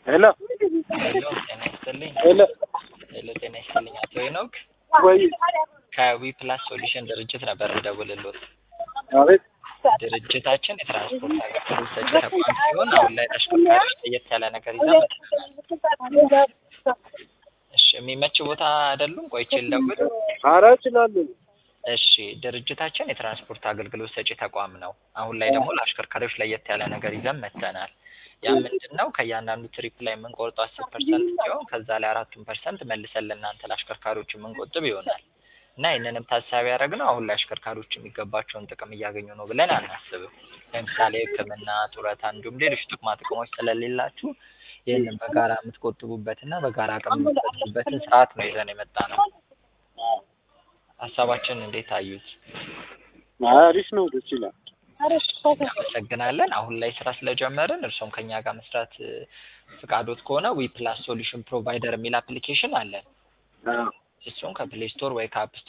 ሄሎ ሄሎ ጤና ይስጥልኝ። ሄሎ ሄሎ ጤና ይስጥልኝ። አቶ ሄኖክ ወይ ከዊ ፕላስ ሶሉሽን ድርጅት ነበር የምደውልልዎት። አቤት ድርጅታችን የትራንስፖርት አገልግሎት ሰጪ ተቋም ሲሆን አሁን ላይ ተሽከርካሪዎች ለየት ያለ ነገር ይዘን መጥተናል። እሺ የሚመች ቦታ አይደሉም? ቆይቼ ልደውል። ኧረ እችላለሁ። እሺ ድርጅታችን የትራንስፖርት አገልግሎት ሰጪ ተቋም ነው። አሁን ላይ ደግሞ ለአሽከርካሪዎች ለየት ያለ ነገር ይዘን መጥተናል። ያ ምንድን ነው? ከእያንዳንዱ ትሪፕ ላይ የምንቆርጠው አስር ፐርሰንት ሲሆን ከዛ ላይ አራቱን ፐርሰንት መልሰን ለእናንተ ለአሽከርካሪዎች የምንቆጥብ ይሆናል እና ይህንንም ታሳቢ ያደረግነው አሁን ላይ አሽከርካሪዎች የሚገባቸውን ጥቅም እያገኙ ነው ብለን አናስብም። ለምሳሌ ሕክምና፣ ጡረታ እንዲሁም ሌሎች ጥቅማ ጥቅሞች ስለሌላችሁ ይህንን በጋራ የምትቆጥቡበትና በጋራ አቅም የምትፈጥሩበትን ስርዓት ነው ይዘን የመጣ ነው። ሀሳባችን እንዴት አዩት? አሪፍ ነው፣ ደስ ይላል። እናመሰግናለን። አሁን ላይ ስራ ስለጀመርን እርሶም ከኛ ጋር መስራት እ፣ ፍቃዶት ከሆነ ዊ ፕላስ ሶሉሽን ፕሮቫይደር የሚል አፕሊኬሽን አለን። አዎ እሱን ከፕሌይ ስቶር ወይ ከአፕ